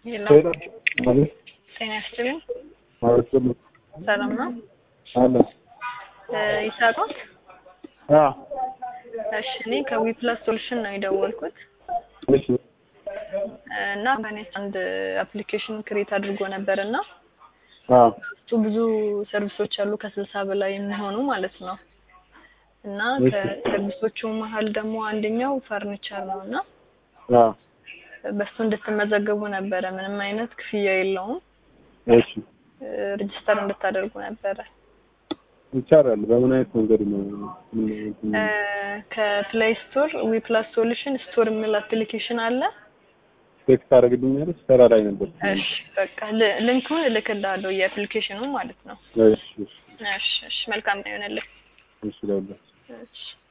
ሄሎ ሄሎ ማለት ጤና ይስጥልኝ። ማለት ነው ሰላም ነው? አለ እ ይሳቆት አ እሺ፣ እኔ ከዊፕላስ ሶሉሽን ነው የደወልኩት እሺ እ እና በእኔ አንድ አፕሊኬሽን ክሬት አድርጎ ነበር እና አ ውስጡ ብዙ ሰርቪሶች አሉ ከስልሳ በላይ የሚሆኑ ማለት ነው። እና እሺ። ከሰርቪሶቹ መሀል ደግሞ አንደኛው ፈርኒቸር ነው እና አ በሱ እንድትመዘገቡ ነበረ። ምንም አይነት ክፍያ የለውም። እሺ ሬጅስተር እንድታደርጉ ነበረ። ይቻላል። በምን አይነት መንገድ ነው? ምን እ ከፕሌይ ስቶር ዊፕላስ ሶሉሽን ስቶር የሚል አፕሊኬሽን አለ። ቴክስት ታደርግልኛለች? ስራ ላይ ነበር። እሺ በቃ ል- ሊንኩን እልክልሃለሁ የአፕሊኬሽኑ ማለት ነው። እሺ እሺ እሺ እሺ መልካም ነው ይሆንልህ። እሺ ለሁላችሁ እሺ